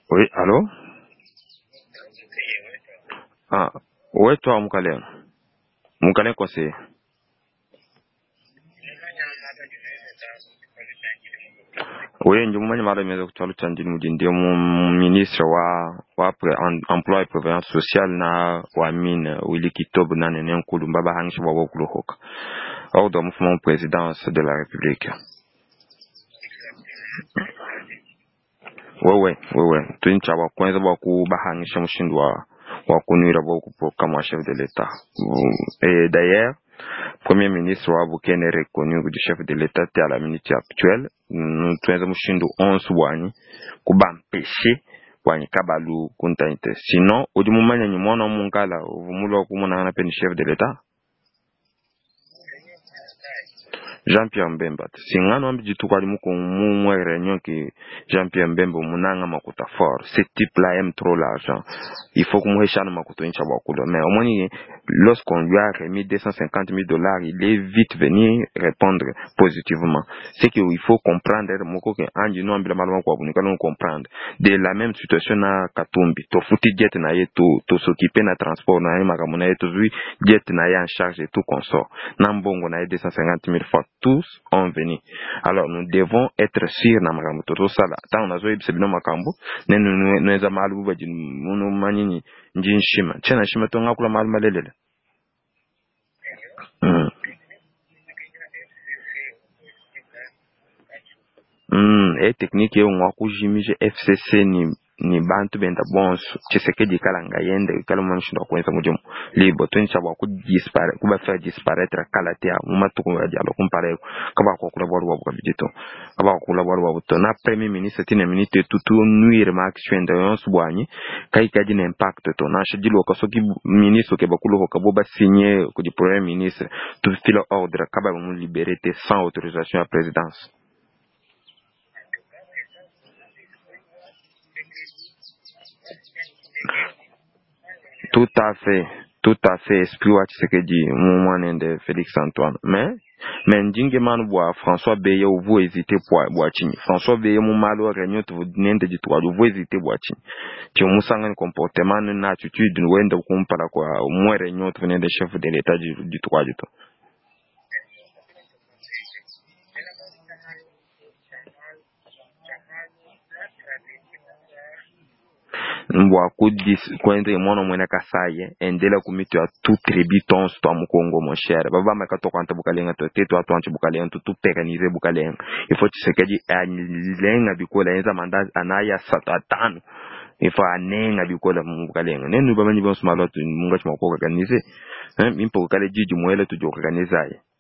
Oui, allô Ah, ouais, toi, Moukalen. Moukalen conseiller. Oui, ndio mumanya mara imeweza kutoa chanjini mji ndio mu- ministre wa wa pre, en, emploi et prévoyance sociale na wa mine Willy Kitob na nene nkulu mbaba hangisha wa wakulu hoka. Au do mfumo présidence de la République. Wewe, wewe, tuincha wa kwanza wa kubahangisha mshindu wa wa kunwira wa kupo kama chef de l'État. Et d'ailleurs, Premier ministre wa Bukene est reconnu du chef de l'État à la minute actuelle. Nous tuenza mushindu 11 bwanyi kubampeshe bwanyi kabalu kuntainte. Sinon, odi mumanya ni mwana mungala uvumulo kumuna na peni chef de l'État. Jean-Pierre Mbemba. Singano ambi jitu kwa limu kumumwe réunion ki Jean-Pierre Mbemba munanga makuta fort. Ce type-là aime trop l'argent. Il faut que nous makuto incha bakulo. Mais au moins, lorsqu'on lui a remis 250 000 dollars, il est vite venu répondre positivement. C'est qu'il faut comprendre, moko ke anji no ambila malama kwa bunika no comprendre. De la même situation na Katumbi. To futi jet na ye to, to s'occuper na transport na ye makamuna ye to zui jet na ye en charge et tout consort. Na mbongo na ye 250 000 fois. Tous ont venu. Alors nous devons être sûrs na makambo toto sala. Tant na zo yebisa bino makambo, ne nu nu eza malu baji munu manyini njin shima. Chena shima to ngakula malu malelele. Mm. Mm, e technique yo ngwa kujimije FCC ni ni bantu benda bonso chisekedi kala ngayende kala mwanishinda kwenza mujomo libo tunisha bwa kudispare kuba faire disparaître kala tia mumatuko ya dialo kumpare kaba ko kula bwa bwa bidito kaba ko kula bwa bwa to na premier ministre tine minute tutu nuire ma action de yon subwanyi kai kaji na impact to na shidilo ko soki ministre ke bakulo ko kabo ba signer ko di premier ministre tu file ordre kaba mu libérer sans autorisation à présidence Tout à fait, tout à fait. Esprit wa Tshisekedi, mwana de Félix Antoine. Mais, mais ndinge manu bwa François Beye uvu hésiter bwa bwa chini. François Beye mu malo réunion tu nende jitu wa uvu hésiter bwa chini. Ti musanga ni comportement na attitude wenda kumpala kwa mwe réunion tu nende chef de l'état du tu wa jitu. mbwa kudis kwende mwana mwene kasaye endela kumitu ya tu tribi tonso twa mukongo mon cher baba maka to kwanta bukalenga to te to atwanchi bukalenga to tu peganize bukalenga ifo chisekedi alenga bikola enza manda anaya sato atano ifo anenga bikola mu bukalenga nenu baba nyi bonso malo tu munga chima ko organize eh mimpo kale jiji mwele tu jo organize